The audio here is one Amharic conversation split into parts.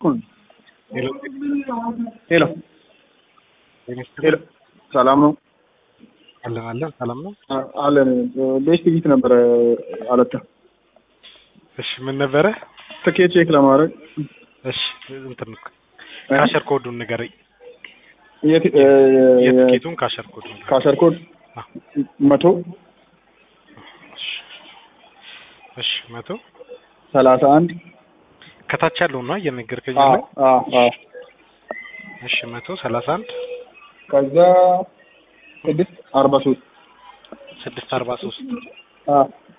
ሄሎ ሄሎ ሄሎ፣ ሰላም ነው አለን አለን ሰላም ነው። አ- አለን። ቤስት ቪት ነበረ አለታ እሺ ምን ነበረ? ትኬት ቼክ ለማድረግ እሺ እንትን ካሸር ኮዱን ንገረኝ። የት- እ- የትኬቱን ካሸር ኮዱን ንገረኝ። ካሸር ኮድ አ፣ መቶ እሺ እሺ መቶ ሰላሳ አንድ ከታች ያለው ነው እየነገርከኝ አ- ያለው። አ- አ። እሺ መቶ ሰላሳ አንድ ከዛ ስድስት አርባ ሶስት ስድስት አርባ ሶስት አ፣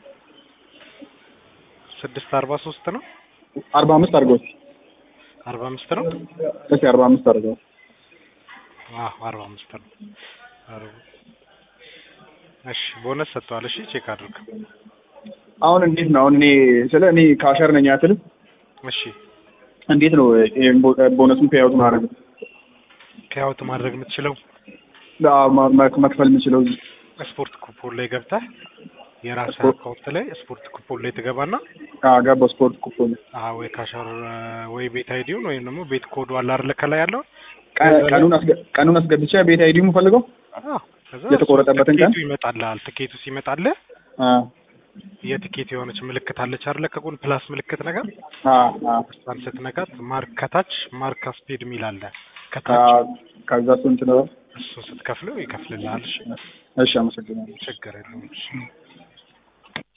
ስድስት አርባ ሶስት ነው አርባ አምስት አድርገው አርባ አምስት ነው እስኪ አርባ አምስት አድርገው አዎ አርባ አምስት ነው። አርባ እሺ ቦነስ ሰጥተዋል። እሺ ቼክ አድርግ። አሁን እንዴት ነው? አሁን እኔ ስለ እኔ ካሸር ነኝ አትልም? እሺ እንዴት ነው ይሄን ቦ- ቦነሱን ፔያውት ማድረግ ፔይአውት ማድረግ የምትችለው አ- ማ- ማ- መክፈል የምችለው ስፖርት ኩፖን ላይ ገብተህ የራስህ ስፖርት- አካውንት ላይ ስፖርት ኩፖን ላይ ትገባና ገባ ስፖርት ኩፖን አዎ ወይ ካሸር ወይ ቤት አይዲውን ወይም ደግሞ ቤት ኮዱ አለ አይደለ ከላይ ያለው ቀ- ቀኑን አስገ- ቀኑን አስገብቼ ቤት አይዲ የምፈልገው አዎ ከዛ የተቆረጠበትን ቀን? ትኬቱ ይመጣልሃል። ትኬቱ ሲመጣልህ አ የትኬት የሆነች ምልክት አለች አይደለ ከጎን ፕላስ ምልክት ነገር አ አ እሷን ስትነካት ማርክ ከታች ማርክ አስፔድ የሚል አለ አ ከታች ከዛ ስንት ነው? እሱን ስትከፍለው ይከፍልልሃል። እሺ እሺ አመሰግናለሁ። ችግር የለውም። እሺ